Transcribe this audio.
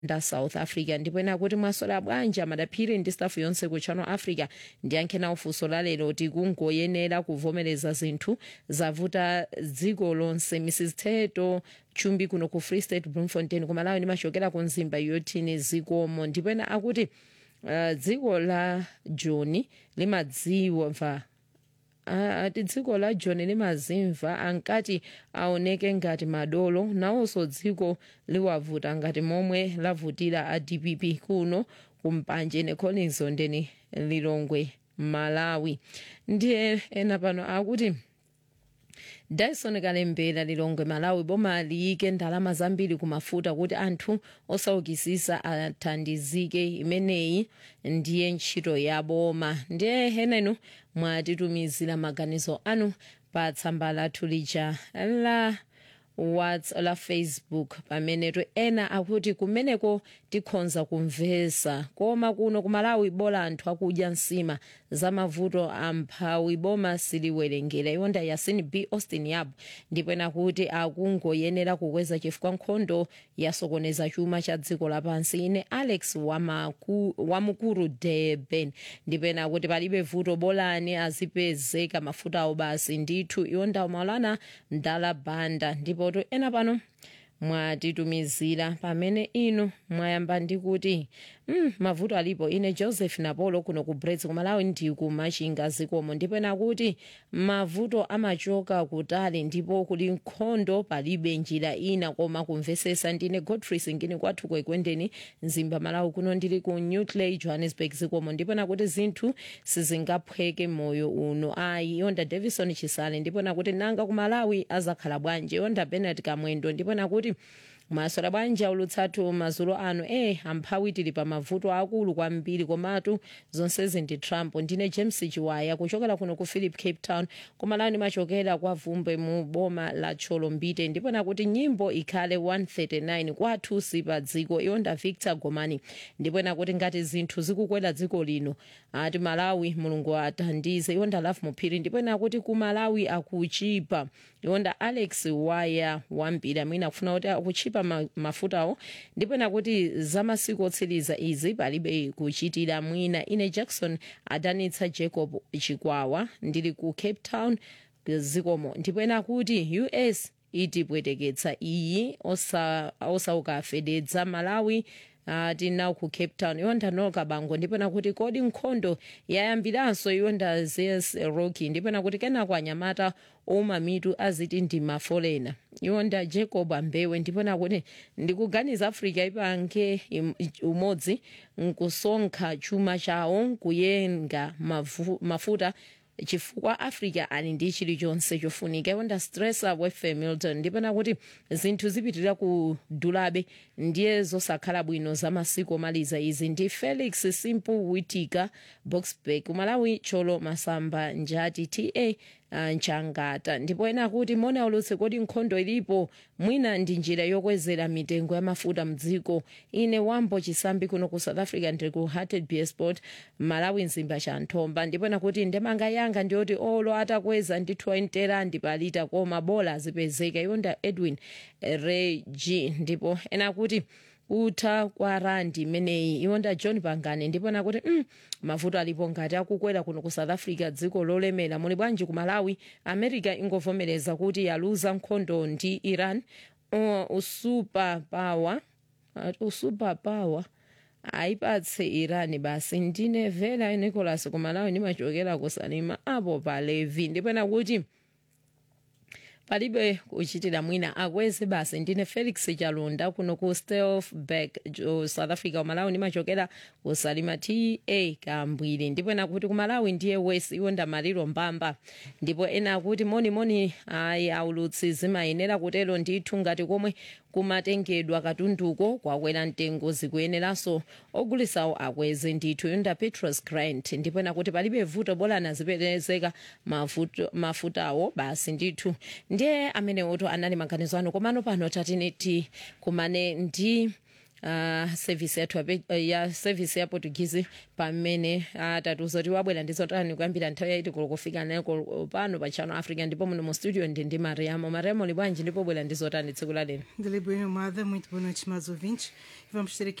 nda south africa ndipo ena kuti mwasola bwanji madaphiri ndi stafu yonse ku channel africa ndiyankhe nawo funso lalero kuti kungoyenera kuvomereza zinthu zavuta dziko lonse mrs teto chumbi kuno ku free state bloemfontein kumalawi ndimachokera ku nzimba yotini zikomo ndipo ena akuti uh, dziko la john limadziwa ati dziko la john limazimva ankati aoneke ngati madolo nawonso dziko liwavuta ngati momwe lavutira a dpp kuno kumpanje necollins ndeni lilongwe malawi ndiye ena pano akuti dyson kalembera lilongwe malawi boma liyike ndalama zambiri kumafuta kuti anthu osaukisisa athandizike imeneyi ndiye ntchito ya boma ndiye henenu mwatitumizira maganizo anu pa tsamba lathu lija la whats la facebook pamenetu ena akuti kumeneko tikhonza kumvesa koma kuno kumalawi bola anthu akudya nsima za mavuto amphawi boma siliwerengera iwonda yasin b austin yabo ndipo ena kuti akungoyenera kukweza chifukwa nkhondo yasokoneza chuma cha dziko lapansi ine alex wamaku, wamukuru durban ndipo ena kuti palibe vuto bolani azipezeka mafutawo basi ndithu iwonda maulana mdala banda ndipo to ena pano mwatitumizira pamene inu mwayamba ndi kuti mm, mavuto alipo ine joseph napolo kuno ku brets kumalawi ndi kumachinga zikomo ndipo ena kuti mavuto amachoka kutali ndipo kuli nkhondo palibe njira ina koma kumvesesa ndine godfrey singini kwathu kwekwendeni mzimba malawi kuno ndili ku newclay johannesburg zikomo ndipo ena kuti zinthu sizingaphweke moyo uno ayi yonda davison chisale ndipo nakuti nanga ku malawi azakhala bwanji yonda benet kamwendo ndipo nakuti mwasola bwanji aulutsatu mazulo ano e amphawi tili pa mavuto akulu kwambiri komatu zonsezi ndi trump ndine james chiwaya kuchokera kuno ku philip cape town kumalawi ndimachokera kwa vumbe mu boma la cholombite ndipo nakuti nyimbo ikhale 139 kwathu si pa dziko iwonda victor gomani ndipo nakuti ngati zinthu zikukwera dziko lino ati malawi mulungu athandize iwonda love muphiri ndipo nakuti ku malawi akuchipa iwonda alex waya wambiri amene akufuna kuti akuchipa ma, mafutawo ndipo nakuti zamasiku otsiriza izi palibe kuchitira mwina ine jackson adanitsa jacob chikwawa ndili ku cape town zikomo ndipo nakuti us itipweteketsa iyi osauka afededza malawi Uh, tinawo ku cape town iwonda noka bango ndipo nakuti kodi nkhondo yayambiranso iwonda zes rocky ndipo nakuti kenako anyamata oma mitu aziti ndi mafolena iwonda jacob ambewe ndipo nakuti ndikuganiza africa ipange umodzi nkusonkha chuma chawo kuyenga mafu, mafuta chifukwa africa ali ndi chilichonse chofunika iwonda stressa wefe milton ndipo nakuti zinthu zipitirira kudulabe ndiye zosakhala bwino za masiku omaliza izi ndi felix simple witika boxburg malawi cholo masamba njati ta uh, nchangata ndipo ena akuti mona ulutse kodi nkhondo ilipo mwina ndi njira yokwezera mitengo ya mafuta mdziko ine wambo chisambi kuno ku south africa ndiri ku hearted beersport malawi mzimba cha nthomba ndipo ena kuti ndemanga yanga ndiyoti olo atakweza ndi 20 rand palita koma bola azipezeka iwonda edwin regi ndipo ena akuti kutha kwa randi imeneyi iwonda john pangane ndipo nakuti mm, mavuto alipo ngati akukwera kuno ku south africa dziko lolemera muli bwanji ku malawi america ingovomereza kuti yaluza nkhondo ndi iran uh, usuper power uh, usuper power ayipatse iran basi ndine vela nicholas ku malawi ndimachokera kusalima apo pa levi ndipo nakuti palibe kuchitira mwina akweze basi ndine felix chalunda kuno ku stelfburg south africa kumalawi ndimachokera kusalima ta kambwiri ndipo ena kuti kumalawi ndiye west iwonda maliro mbamba ndipo ena akuti monimoni ayi aulutsi zimayenera kutero ndithu ngati komwe kumatengedwa katunduko kwakwera mtengo zikuyeneranso ogulisawo akweze ndithu yonda petros grant ndipo ena kuti palibe vuto bolani azipezeka mafutawo basi ndithu ndiye amene oto anali maganizo ano komano pano tatineti kumane ndi uh, service yathu yape- uh, ya service ya portuguese pamene atatiuza kuti wabwera ndi zotani kuyambira nthawi yaiti kufika nako pano pa channel africa ndipo muno mu studio ndi ndi mariamo mariamo libwanji ndipo bwera ndi zotani tsiku la lero Dele Bueno Amada, muito boa noite, mais ouvintes. Vamos ter aqui